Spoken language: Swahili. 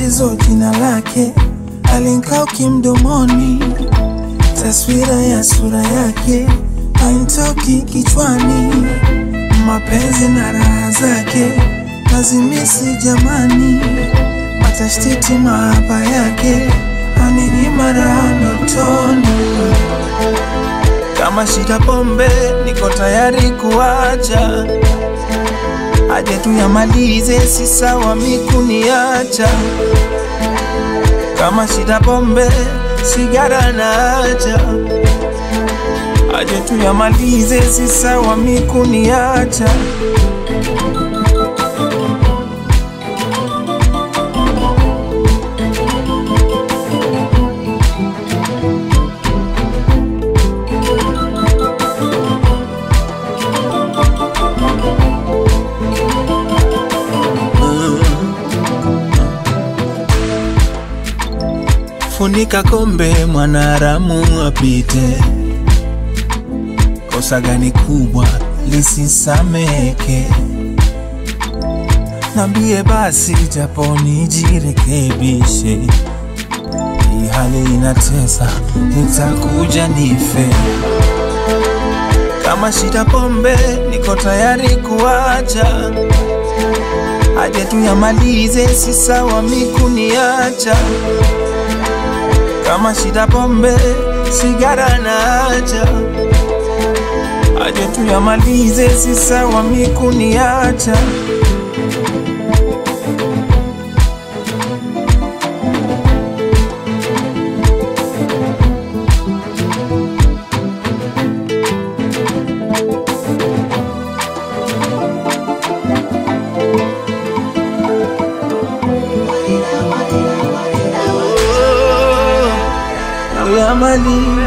tatizo jina lake alinkauki mdomoni, taswira ya sura yake hainitoki kichwani, mapenzi na raha zake nazimisi jamani, matashtiti mahaba yake aninyima raha ndotoni. Kama shida pombe, niko tayari kuacha, aje tu yamalize, si sawa mikuniacha. Kama shida pombe, sigara naacha, aje tu yamalize, si sawa mikuniacha. Funika kombe, mwanaramu apite. Kosa gani kubwa lisisameke? Nambie basi, japo nijirekebishe. Hii hali inatesa, nitakuja nife. Kama shida pombe, niko tayari kuacha, aje tu yamalize, si sawa mikuniacha kama shida pombe, sigara naacha, aje tu yamalize, si sawa mikuniacha. Oh, yamalize